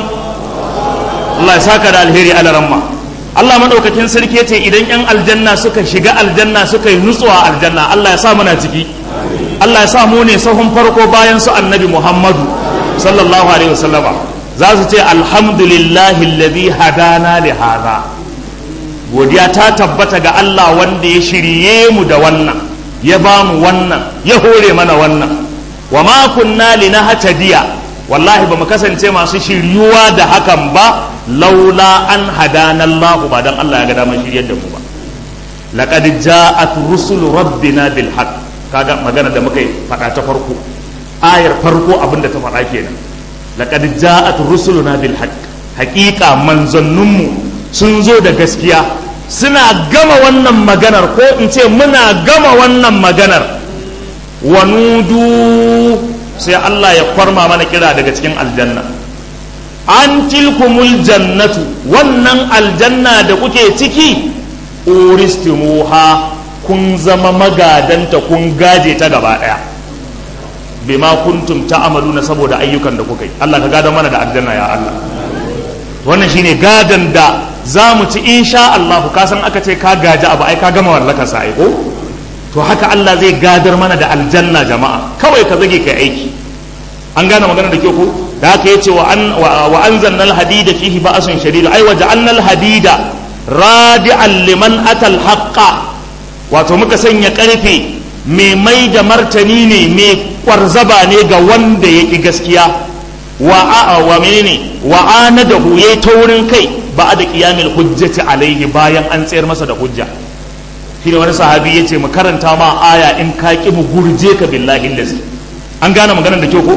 الله يساك على الهيري على رمى Allah maɗaukakin sarki ya ce idan 'yan aljanna suka shiga aljanna suka yi nutsuwa aljanna Allah ya sa muna ciki Allah ya sa mu ne sahun farko bayan su annabi Muhammadu sallallahu alaihi wasallama za su ce alhamdulillahi alladhi hadana li hadha godiya ta tabbata ga Allah wanda ya shirye mu da wannan ya ba mu wannan ya hore mana wannan wa ma kunna linahtadiya wallahi ba mu kasance masu shiryuwa da hakan ba laula an hadana Allah ba dan Allah ya ga damar shiryar da mu ba laqad ja'at rusulu rabbina bil haqq kaga magana da muka yi faɗa ta farko ayar farko abinda ta faɗa kenan laqad ja'at rusuluna bil haqq haqiqa manzanninmu sun zo da gaskiya suna gama wannan maganar ko in ce muna gama wannan maganar wa nudu sai Allah ya kwarma mana kira daga cikin aljanna an tilkumul jannatu wannan aljanna da kuke ciki uristimuha kun zama magadanta kun gaje ta gaba daya bima kuntum ta'maluna saboda ayyukan da kuka yi Allah ka gada mana da aljanna ya Allah wannan shine gadan da za mu ci insha Allah ka san aka ce ka gaji abu ai ka gama wallaka sa ko to haka Allah zai gadar mana da aljanna jama'a kawai ka zage kai aiki an gane magana da kyau ko da haka yace wa an wa anzalna al-hadida fihi ba'sun shadid ai wa ja'alna al-hadida radi'an liman atal haqqa wato muka sanya karfe mai mai da martani ne mai kwarzaba ne ga wanda ya ƙi gaskiya wa a'a wa menene wa anadahu yayi taurin kai ba da qiyamil hujjati alaihi bayan an tsayar masa da hujja shine wani sahabi yace mu karanta ma aya in ka ki mu gurje ka billahi lazi an gane maganar da kyau ko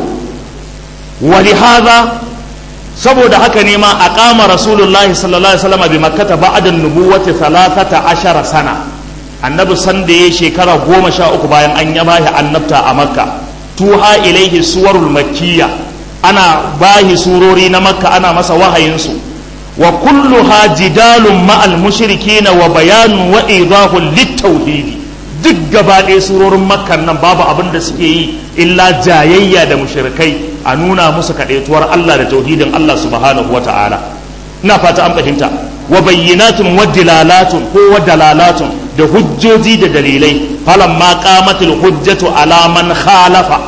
wa hadha saboda haka ne ma aqama rasulullahi sallallahu alaihi wasallam bi makkah ba'da an-nubuwati 13 sana annabi sanda ya shekara goma sha uku bayan an ya bashi annabta a makka tuha ilaihi suwarul makkiya ana bahi surori na makka ana masa wahayinsu wa kulluha jidalun ma'al mushrikina wa bayanun wa idahun littauhidi duk gaba ɗaya surorin makkan nan babu abin da suke yi illa jayayya da mushrikai a nuna musu kaɗaituwar Allah da tauhidin Allah subhanahu wa ta'ala ina fata an fahimta wa bayyinatun wa dilalatun ko wa dalalatun da hujjoji da dalilai falan ma qamatul hujjatu ala man khalafa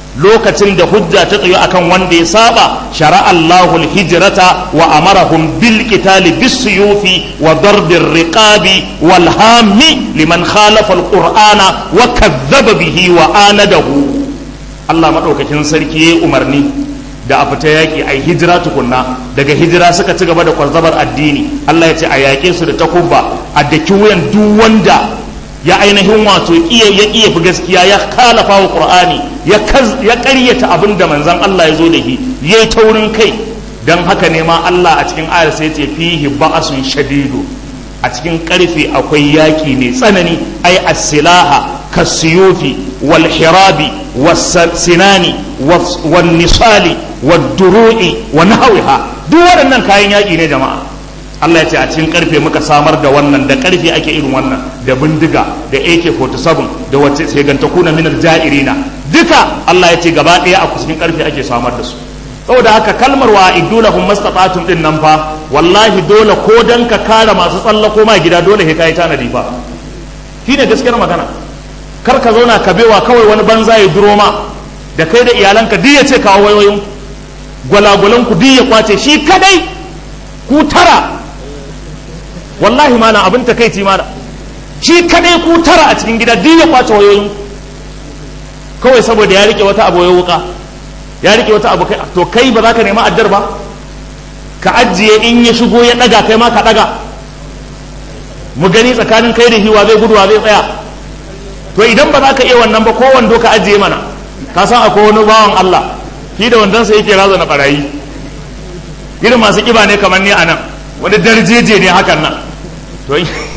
lokacin da hujja ta tsayo akan wanda ya saba shara Allahu hijrata wa amarahum bil qitali bis suyufi wa darbir riqabi wal hammi liman khalafa al qur'ana wa kadhaba bihi wa anadahu Allah madaukakin sarki ya umarni da a fita yaƙi a hijira tukunna daga hijira suka ci gaba da kwarzabar addini Allah ya ce a yaƙe su da takubba a daki wuyan duk wanda ya ainihin wato iya ya iya fi gaskiya ya kalafa wa qur'ani ya ya ƙaryata abin da manzon Allah ya zo da shi yayi taurin kai dan haka ne ma Allah a cikin ayar sai ya ce fihi ba'asun shadidu a cikin karfe akwai yaƙi mai tsanani ai as-silaha kasiyufi wal hirabi was sinani wan nisali wad duru'i wa nahwiha duk waɗannan kayan yaƙi ne jama'a Allah ya ce a cikin karfe muka samar da wannan da karfe ake irin wannan da bindiga da AK47 da wacce sai ganta kuna minar ja'irina duka Allah ya ce gaba ɗaya a cikin karfe ake samar da su saboda haka kalmar wa idulahum mastata'tum din nan fa wallahi dole ko dan ka kare masu tsallako ma gida dole sai kai tanadi fa shine gaskiyar magana kar ka zauna ka bewa kawai wani banza ya duro ma da kai da iyalanka duk ya ce kawo wayoyin gwalagwalan ku duk ya kwace shi kadai ku tara wallahi malam abin takeici malam shi kadai ku tara a cikin gida duk ya kwace wayoyin kawai saboda ya rike wata abu ya wuka ya rike wata abu kai to kai ba za ka nema addar ba ka ajiye in ya shigo ya daga kai ma ka daga mu gani tsakanin kai da hiwa zai guduwa zai tsaya to idan ba za ka iya wannan ba ko wando ka ajiye mana ka san akwai wani bawan Allah shi da wandonsa yake raza na barayi irin masu kiba ne kamar ni a nan wani darjeje ne hakan nan to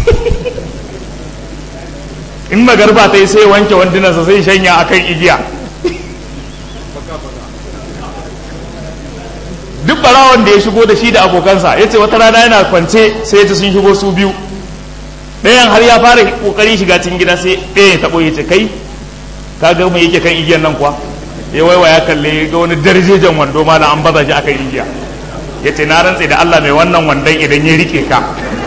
in magarba ta yi sai wanke wandunansa sai shanya akan igiya duk barawan da ya shigo da shi da abokansa ya ce wata rana yana kwance sai ya ci sun shigo su biyu ɗayan har ya fara ƙoƙarin shiga cikin gida sai ɗaya ya taɓo ya ce kai ka ga mai yake kan igiyan nan kuwa ya waiwa ya kalle ga wani darjejen wando ma da an baza shi akan igiya ya ce na rantse da Allah mai wannan wandon idan ya rike ka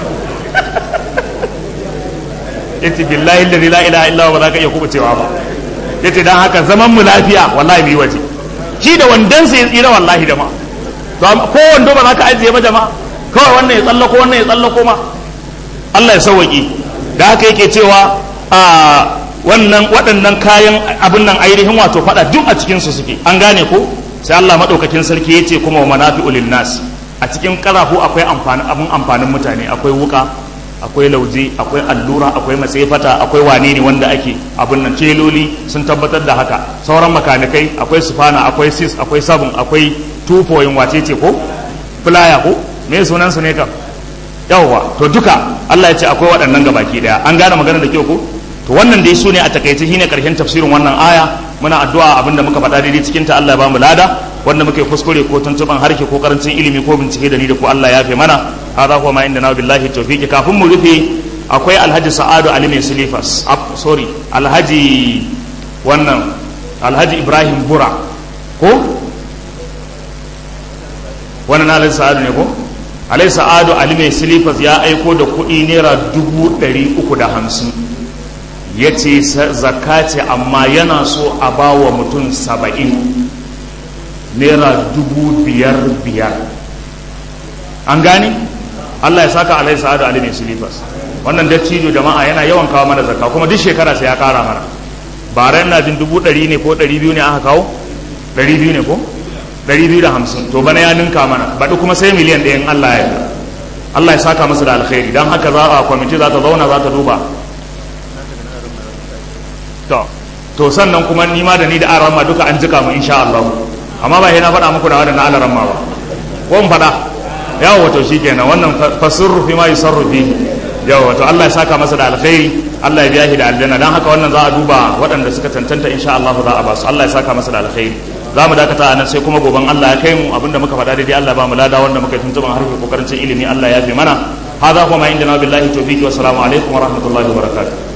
ya ce billahi da la ilaha illa ba za ka iya kubucewa ba ya ce don haka zaman mu lafiya wallahi mu yi waje shi da wandonsa ya tsira wallahi da ma ko wando ba za ka ajiye ba jama'a kawai wannan ya tsallako wannan ya tsallako ma Allah ya sauwaƙi da haka yake cewa a wannan waɗannan kayan abin nan ainihin wato faɗa duk a cikin su suke an gane ko sai Allah madaukakin sarki ya ce kuma wa manafi'u nas a cikin karafu akwai amfani abin amfanin mutane akwai wuka akwai lauje akwai allura akwai matsefata akwai wane ne wanda ake abin nan celoli sun tabbatar da haka sauran makanikai akwai sufana akwai sis akwai sabon akwai tufoyin wace ce ko fulaya ko me sunan su ne kam yawwa to duka Allah ya ce akwai waɗannan gabaki daya an gane magana da kyau ko to wannan dai su ne a takaice shine karshen tafsirin wannan aya muna addu'a abinda muka faɗa daidai cikin ta Allah ya bamu lada wanda muke kuskure ko tuntuban harshe ko karancin ilimi ko bincike da ni da ku Allah ya fi mana hadha huwa ma inda na billahi tawfiqi kafin mu rufe akwai Alhaji Sa'adu Ali mai Silifas sorry Alhaji wannan Alhaji Ibrahim Bura ko wannan Alhaji Sa'adu ne ko Alhaji Sa'adu Ali mai Silifas ya aiko da kuɗi naira dubu ɗari uku da hamsin ya ce zakka ce amma yana so a ba wa mutum saba'in naira dubu biyar biyar an gani allah ya saka alai sa'adu ali mai silifas wannan dattijo jama'a yana yawan kawo mana zakka kuma duk shekara sai ya kara mana bara yana jin dubu ɗari ne ko ɗari biyu ne aka kawo ɗari biyu ne ko ɗari biyu da hamsin to bana ya ninka mana baɗi kuma sai miliyan ɗayan allah ya yarda allah ya saka masa da alkhairi don haka za a kwamiti za ta zauna za ta duba to to sannan kuma ni ma da ni da aran ma duka an jika mu insha Allah amma ba na faɗa muku da wadannan alaran ma ba ko mun faɗa yawo wato shikenan wannan fasurru fi ma yusarru fi yawo wato Allah ya saka masa da alkhairi Allah ya biya shi da aljanna dan haka wannan za a duba waɗanda suka tantanta insha Allah za a ba su Allah ya saka masa da alkhairi za mu dakata a nan sai kuma goban Allah ya kai mu abinda muka faɗa daidai Allah ba mu lada wanda muka tuntuban harfi ko karancin ilimi Allah ya fi mana هذا هو ما عندنا بالله التوفيق والسلام عليكم ورحمة الله وبركاته